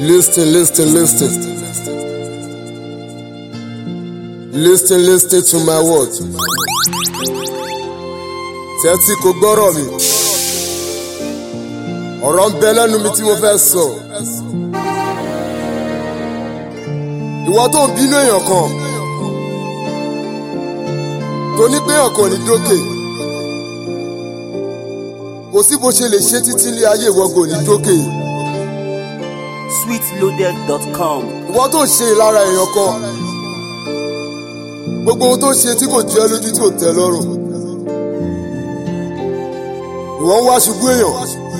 Listen, listen, listen. Listen, listen to my words. Tẹ́tí kò gbọ́rọ̀ mi. Ọ̀rọ̀ ń bẹ lẹ́nu mi tí mo fẹ́ sọ. Ìwọ tó ń bínú èèyàn kan. Tó ní pé èèyàn kan ò ní dókè. Kò sí bó ṣe lè ṣe títí ilé ayé ìwọ́gò ní dókè. sweetloaded.com. ìwọ tó ṣe ìlara èèyàn kan gbogbo ohun tó ṣe tí kò jẹ́ lójú tí ò tẹ́ lọ́rùn ìwọ ń wá ṣubú èèyàn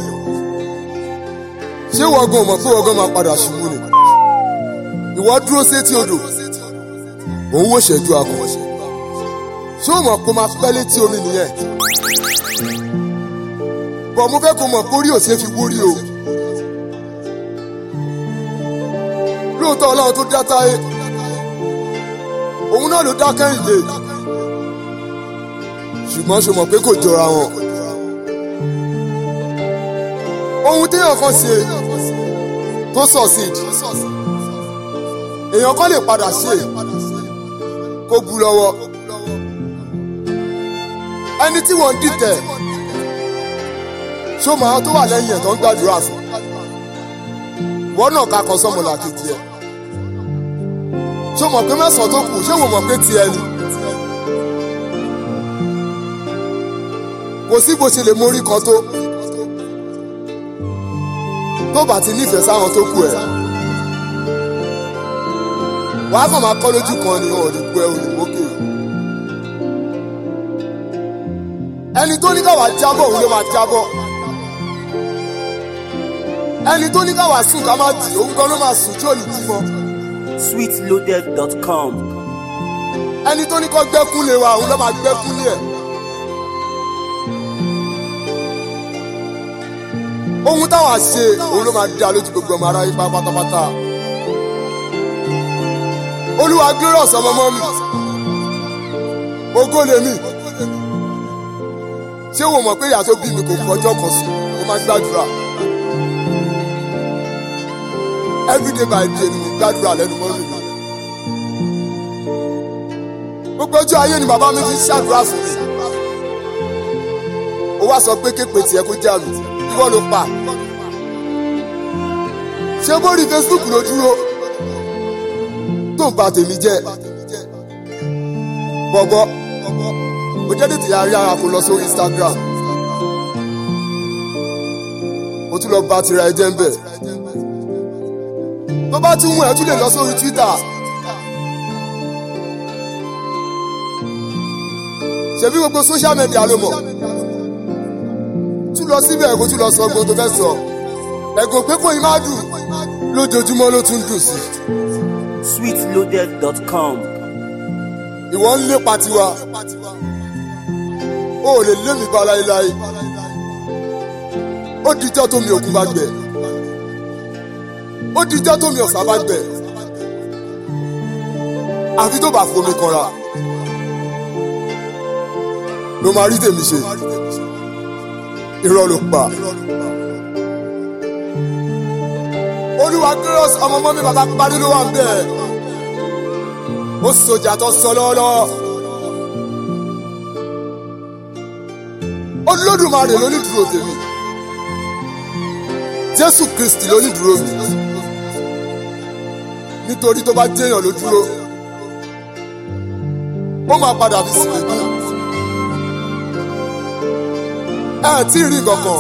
ṣé ìwọ gan mọ̀ pé ìwọ gan máa padà ṣubú ni ìwọ dúró sétí odò òun wò ṣẹ́jú akọ ṣé o mọ̀ pé o máa pẹ́ létí omi nìyẹn bọ̀ mo fẹ́ kó mọ̀ pé orí ò ṣeé fi wúrí o. lóòótọ́ ọlọ́run tó dá táyé òun náà ló dá kẹ́hìndé ṣùgbọ́n ṣe mọ̀ pé kò jọra wọn. ohun téèyàn kan ṣe tó succeed èèyàn kan lè padà ṣe kó bu lọ́wọ́ ẹni tí wọ́n ń dìtẹ̀ ṣó máa tó wà lẹ́yìn ẹ̀ tó ń gbàdúrà fún wọ́n náà ká kan sọ́mọlá kejì ẹ̀ ṣé o mọ̀ pé mẹ́sàn-án tó kù ṣé o mọ̀ pé tiẹ̀ ni. kò sí bó ṣe lè mórí kan tó tó bá ti nífẹ̀ẹ́ sáwọn tó kù ẹ̀. wàá kàn máa kọ́ lójú kan ni wọn ò ní gbọ́ ẹ ò ní mókè. ẹni tó ní káwá jábọ̀ òun ló máa jábọ̀ ẹni tó ní káwá sùn ká má dì òun gan ló máa sùn tí ò ní jí mọ́ sweetloaded.com. ẹni tó ní kọ́ gbẹ́kún lé wa òun ló máa gbẹ́kún lé ẹ̀. ohun táwa ṣe òun ló máa dá lójú gbogbo ọmọ aráyé pa pátápátá. olúwa glorious ọmọ mọ́ mi ògo lèmi ṣé wo mọ̀ pé ìyá tó bí mi kò kọjọ́ kan sí ó máa ń gbàdúrà everyday by day ni mo gbàdúrà lẹ́nu mọ́ mi gbogbo ọjọ́ ayé ni bàbá mi fi ṣàdúrà fún mi. ó wá sọ pé képe tiẹ̀ kó jẹ́ àmì ìwọ ló pa. ṣé bórí Facebook ló dúró tó ń ba tèmi jẹ́. bọ̀bọ̀ ó jẹ́ tètè yára yára kó lọ sórí Instagram. ó tún lọ bá tira ẹ jẹ́ ń bẹ̀. tó bá tún wù ẹ́ tún lè lọ sórí Twitter. ṣebí gbogbo social media ló mọ̀ tún lọ síbẹ̀ kó tún lọ sọ gbogbo tó fẹ́ sọ ẹ̀gùn pé kò ní má dùn lójoojúmọ́ ló tún dùn sí. sweetloaded.com. ìwọ ń lépa tiwa o ò lè lé mi bá láéláé ó dijọ́ tó mi òkun bá gbẹ ó dijọ́ tó mi ọ̀sà bá gbẹ àfi tó bá fomi kanra ló máa rí tèmi ṣe irọ́ ló pa. olúwa glorious ọmọ mọ́mí bàbá parí ló wà ń bẹ̀ ó sọjà tó sọ lọ́wọ́lọ́wọ́ olódùmarè ló ní dúró tèmi jésù kristi ló ní dúró mi nítorí tó bá jẹ́yàn ló dúró ó máa padà fi sí mi ẹ tí ì rí kankan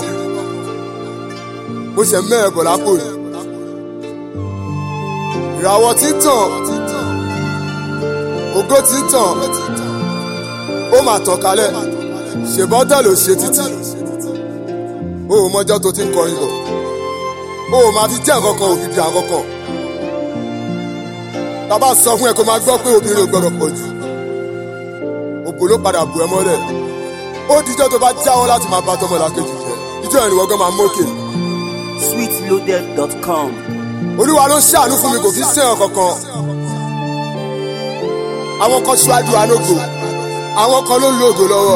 mo ṣe mẹ́ẹ̀ bọ̀ lápò yìí ìràwọ̀ tí ń tàn ògo tí ń tàn ó máa tàn kálẹ̀ ṣèbọ́tẹ̀ ló ṣe títí o ò mọjọ́ tó ti ń kọrin bọ̀ o ò máa fi jẹ́ nǹkan kan òbí bí àwọn kan bàbá sọ fún ẹ kó máa gbọ́ pé obìnrin ò gbọ́dọ̀ pọ̀ jù òbò ló padà bù ẹ mọ́lẹ̀ ó dijọ́ tó bá jáwọ́ láti máa bá tọmọ làkejì jẹ ìjọ ìrìnwọ́ gan máa mókè. sweetloaded.com. olúwa ló ń ṣàánú fún mi kò fi sẹ́yàn kankan. àwọn kan ṣáájú anógo àwọn kan ló ń lo ògo lọ́wọ́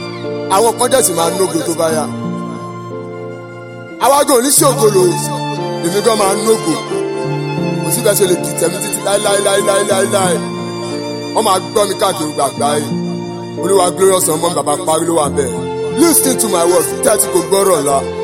àwọn kan dẹ̀ sì máa nógo tó bá yá. àwa gan oníṣògo lò èmi gan máa nógò kò sí bẹ́ẹ̀ ṣe lè dìtẹ̀ mi títí láíláíláíláíláí wọ́n máa gbọ́ mi káàkiri gbàgbá yìí olúwa glorious ọmọ bàbá parí ló wà bẹ́ẹ̀ lis ten to my word tẹ́tí kò gbọ́rọ̀ la.